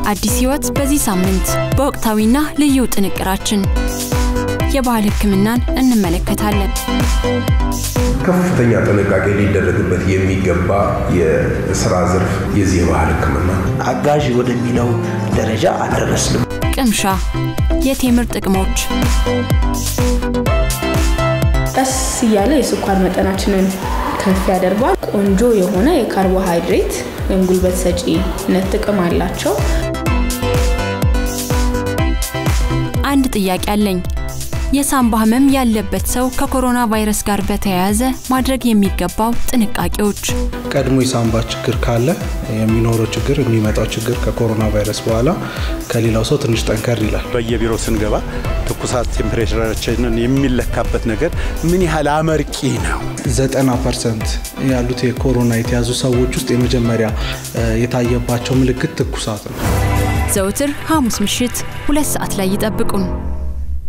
አዲስ ሕይወት በዚህ ሳምንት በወቅታዊና ልዩ ጥንቅራችን የባህል ሕክምናን እንመለከታለን። ከፍተኛ ጥንቃቄ ሊደረግበት የሚገባ የስራ ዘርፍ የዚህ የባህል ሕክምና አጋዥ ወደሚለው ደረጃ አልደረስንም። ቅምሻ፣ የቴምር ጥቅሞች፣ ቀስ እያለ የስኳር መጠናችንን ከፍ ያደርገዋል። ቆንጆ የሆነ የካርቦሃይድሬት ወይም ጉልበት ሰጪነት ጥቅም አላቸው። አንድ ጥያቄ አለኝ። የሳምባ ህመም ያለበት ሰው ከኮሮና ቫይረስ ጋር በተያያዘ ማድረግ የሚገባው ጥንቃቄዎች። ቀድሞ የሳምባ ችግር ካለ የሚኖረው ችግር የሚመጣው ችግር ከኮሮና ቫይረስ በኋላ ከሌላው ሰው ትንሽ ጠንከር ይላል። በየቢሮ ስንገባ ትኩሳት ቴምፕሬቸራችንን የሚለካበት ነገር ምን ያህል አመርቂ ነው? ዘጠና ፐርሰንት ያሉት የኮሮና የተያዙ ሰዎች ውስጥ የመጀመሪያ የታየባቸው ምልክት ትኩሳት ነው። ዘውትር ሐሙስ ምሽት ሁለት ሰዓት ላይ ይጠብቁን።